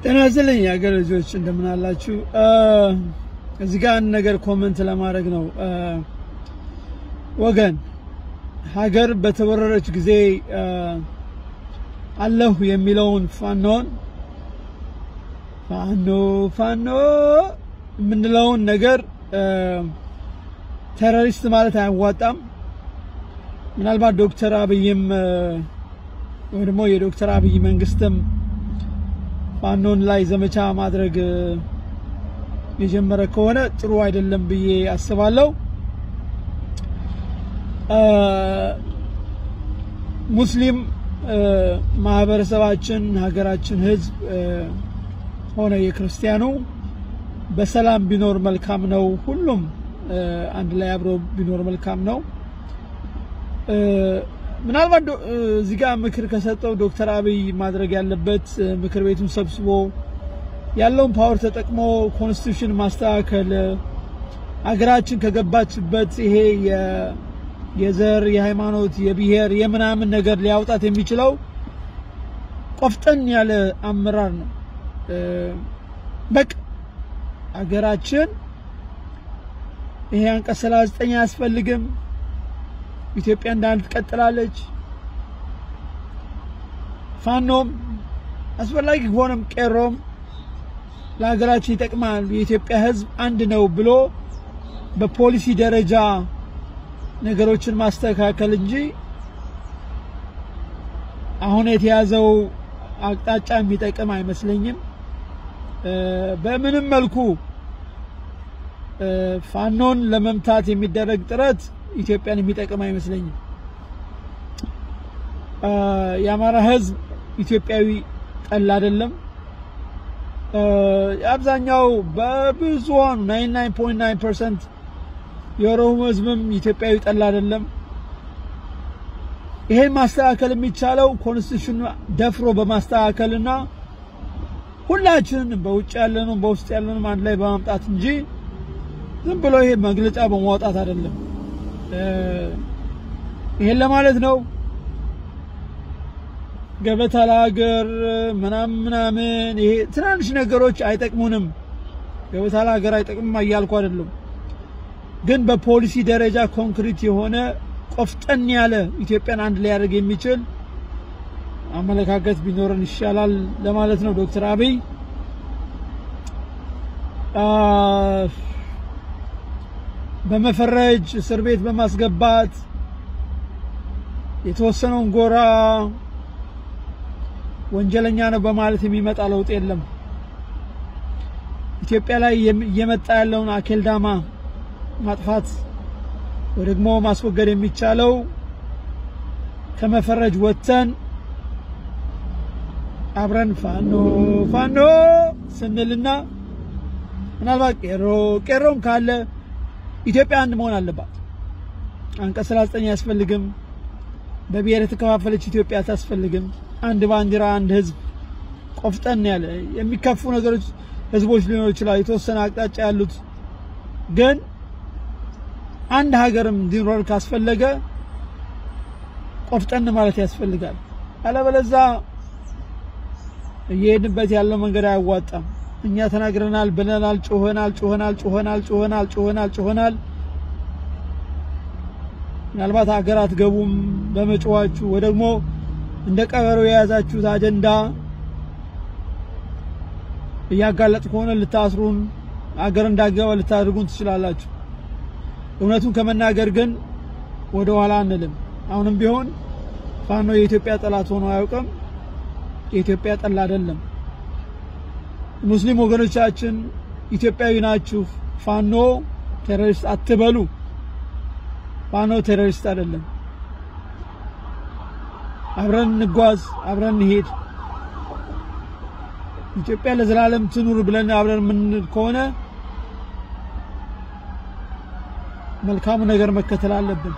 ጤና ይስጥልኝ የሀገር ልጆች እንደምን አላችሁ? እዚህ ጋር አንድ ነገር ኮመንት ለማድረግ ነው። ወገን ሀገር በተወረረች ጊዜ አለሁ የሚለውን ፋኖን ፋኖ ፋኖ የምንለውን ነገር ቴሮሪስት ማለት አያዋጣም። ምናልባት ዶክተር አብይም ወይ ደግሞ የዶክተር አብይ መንግስትም ፋኖን ላይ ዘመቻ ማድረግ የጀመረ ከሆነ ጥሩ አይደለም ብዬ አስባለሁ። ሙስሊም ማህበረሰባችን፣ ሀገራችን፣ ህዝብ ሆነ የክርስቲያኑ በሰላም ቢኖር መልካም ነው። ሁሉም አንድ ላይ አብሮ ቢኖር መልካም ነው። ምናልባት እዚህ ጋር ምክር ከሰጠው ዶክተር አብይ ማድረግ ያለበት ምክር ቤቱን ሰብስቦ ያለውን ፓወር ተጠቅሞ ኮንስቲቱሽን ማስተካከል አገራችን ከገባችበት ይሄ የዘር፣ የሃይማኖት፣ የብሔር የምናምን ነገር ሊያውጣት የሚችለው ቆፍጠን ያለ አመራር ነው። በቃ አገራችን ይሄ አንቀጽ 39 አያስፈልግም። ኢትዮጵያ እንዳንድ ትቀጥላለች። ፋኖም አስፈላጊ ከሆነም ቄሮም ለሀገራችን ይጠቅማል፣ የኢትዮጵያ ሕዝብ አንድ ነው ብሎ በፖሊሲ ደረጃ ነገሮችን ማስተካከል እንጂ አሁን የተያዘው አቅጣጫ የሚጠቅም አይመስለኝም። በምንም መልኩ ፋኖን ለመምታት የሚደረግ ጥረት ኢትዮጵያን የሚጠቅም አይመስለኝም። የአማራ ህዝብ ኢትዮጵያዊ ጠል አይደለም። አብዛኛው በብዙሃኑ 99.9% የኦሮሞ ህዝብም ኢትዮጵያዊ ጠል አይደለም። ይሄን ማስተካከል የሚቻለው ኮንስቲቱሽኑ ደፍሮ በማስተካከልና ሁላችንም በውጭ ያለነው በውስጥ ያለነው አንድ ላይ በማምጣት እንጂ ዝም ብሎ ይሄ መግለጫ በማውጣት አይደለም። ይሄን ለማለት ነው። ገበታ ለሀገር ምናምን ምናምን ይሄ ትናንሽ ነገሮች አይጠቅሙንም። ገበታ ለሀገር አይጠቅምም እያልኩ አይደለም፣ ግን በፖሊሲ ደረጃ ኮንክሪት የሆነ ቆፍጠን ያለ ኢትዮጵያን አንድ ላይ ያደርግ የሚችል አመለካከት ቢኖረን ይሻላል ለማለት ነው። ዶክተር አብይ በመፈረጅ እስር ቤት በማስገባት የተወሰነውን ጎራ ወንጀለኛ ነው በማለት የሚመጣ ለውጥ የለም። ኢትዮጵያ ላይ እየመጣ ያለውን አኬልዳማ ማጥፋት ወይ ደግሞ ማስወገድ የሚቻለው ከመፈረጅ ወጥተን አብረን ፋኖ ፋኖ ስንልና ምናልባት ቄሮ ቄሮም ካለ ኢትዮጵያ አንድ መሆን አለባት። አንቀጽ 39 አያስፈልግም። በብሔር የተከፋፈለች ኢትዮጵያ አታስፈልግም። አንድ ባንዲራ፣ አንድ ህዝብ፣ ቆፍጠን ያለ የሚከፉ ነገሮች ህዝቦች ሊኖሩ ይችላሉ፣ የተወሰነ አቅጣጫ ያሉት ግን አንድ ሀገርም እንዲኖር ካስፈለገ ቆፍጠን ማለት ያስፈልጋል። አለበለዛ እየሄድንበት ያለው መንገድ አያዋጣም። እኛ ተናግረናል፣ ብለናል፣ ጮኸናል፣ ጮኸናል፣ ጮኸናል፣ ጮኸናል፣ ጮኸናል፣ ጮኸናል። ምናልባት ሀገር አትገቡም በመጮኋችሁ ወይ ደግሞ እንደ ቀበሮ የያዛችሁት አጀንዳ እያጋለጥ ከሆነ ልታስሩን፣ አገር እንዳገባ ልታደርጉን ትችላላችሁ። እውነቱን ከመናገር ግን ወደ ኋላ አንልም። አሁንም ቢሆን ፋኖ የኢትዮጵያ ጠላት ሆኖ አያውቅም። የኢትዮጵያ ጠል አይደለም። ሙስሊም ወገኖቻችን ኢትዮጵያዊ ናችሁ፣ ፋኖ ቴሮሪስት አትበሉ። ፋኖ ቴሮሪስት አይደለም። አብረን እንጓዝ፣ አብረን እንሄድ። ኢትዮጵያ ለዘላለም ትኑር ብለን አብረን የምንል ከሆነ መልካሙ ነገር መከተል አለብን።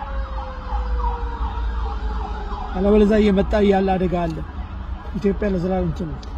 አለበለዚያ እየመጣ ያለ አደጋ አለ። ኢትዮጵያ ለዘላለም ትኑር።